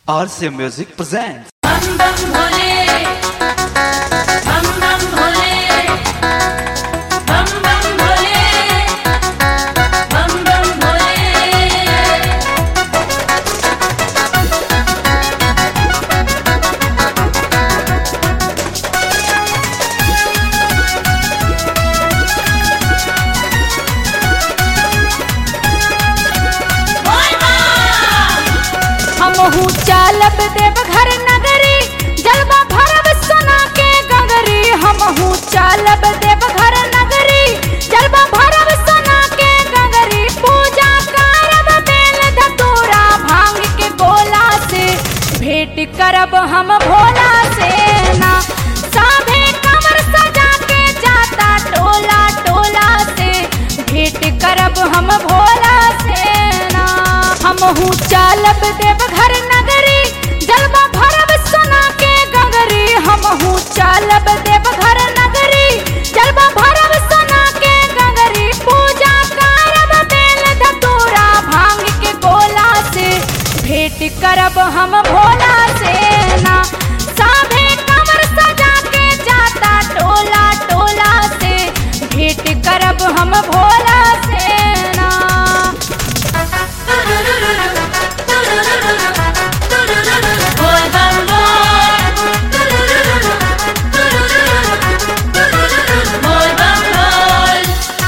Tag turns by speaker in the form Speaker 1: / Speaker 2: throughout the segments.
Speaker 1: RCA Music presents.
Speaker 2: बम बम भोले बम बम भोले बम बम भोले बम बम भोले
Speaker 3: हमहू चालब देव घर नगरी जलवा भरब सोना के गगरी हमहू चालब देव घर नगरी जलवा भरब सोना के गगरी पूजा करब बेल धतूरा भांग के गोला से भेंट करब हम भोला से ना साभे कमर सजा के जाता टोला टोला से भेंट करब हम भोला से ना हमहू चालब देव घर नगरी जलवा भरब सोना के गगरी हमहू चालब देव घर नगरी जलवा भरब सोना के गगरी पूजा करब बेल धतूरा भांग के गोला से भेंट करब हम भोला से ना साभे कमर सजा के जाता टोला टोला से भेंट करब हम भोला से ना
Speaker 2: बोल बम बोल बोल बम बोल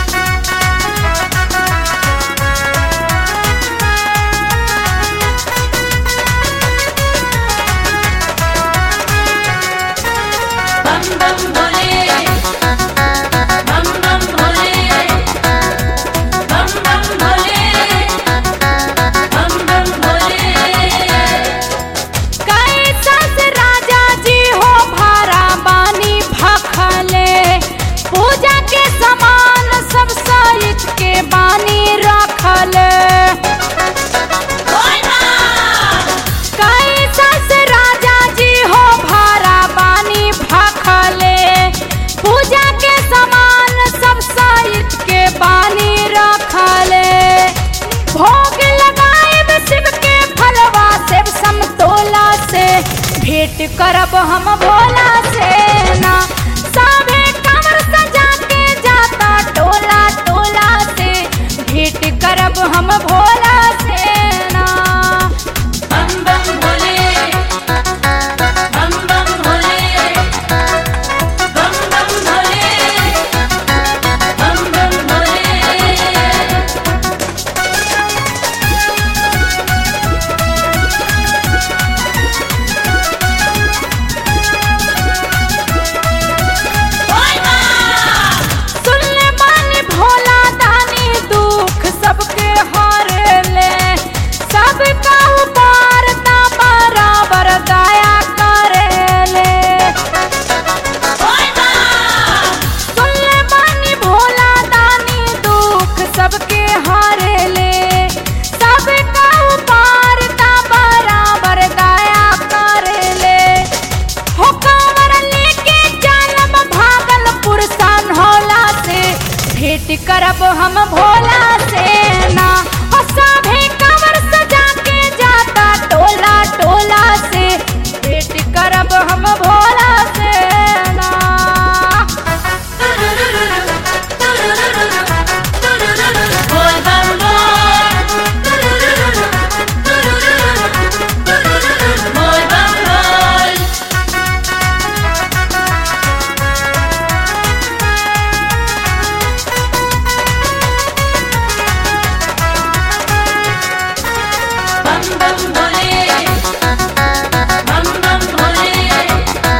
Speaker 2: बम बम भोले बम बम भोले बम बम भोले बम बम भोले
Speaker 3: कैसस राजा जी हो भारा बानी भखले पूजा के सामान सब सहित के बानी रखले कैसस राजा जी हो भारा बानी भखले पूजा के सामान सब सहित के बानी रखले भोग लगाएब शिव के फलवा शिव समतोला से भेंट करब हम भोला से ना साभे कमर सजा के जाता टोला टोला से भेंट करब हम भोला से ना
Speaker 2: बम बम भोले बम बम भोले बम बम भोले बम बम भोले
Speaker 3: सुनले बानी भोला दानी दुख सबके हारे ले सबका उबारता बराबर दया करे ले सुनले बानी भोला दानी दुख सबके हारे ले सबका उबारता बराबर दया करे ले हो कांवर लेके चलब भागलपुर सन होला से भेंट करब हम भोला से ना हो सभे कांवर सजा के जाता टोला टोला से भेंट करब हम भोला से ना
Speaker 2: बोल बम बोल बोल बम बोल बम बम भोले बम बम भोले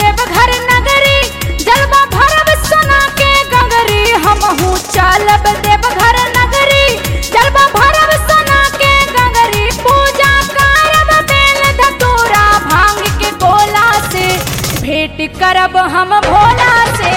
Speaker 3: देवघर नगरी जलवा भरब सोना के गगरी हमहू चलब देवघर नगरी जलवा भरब सोना के गगरी पूजा करब बेल धतूरा भांग के गोला से भेंट करब हम भोला से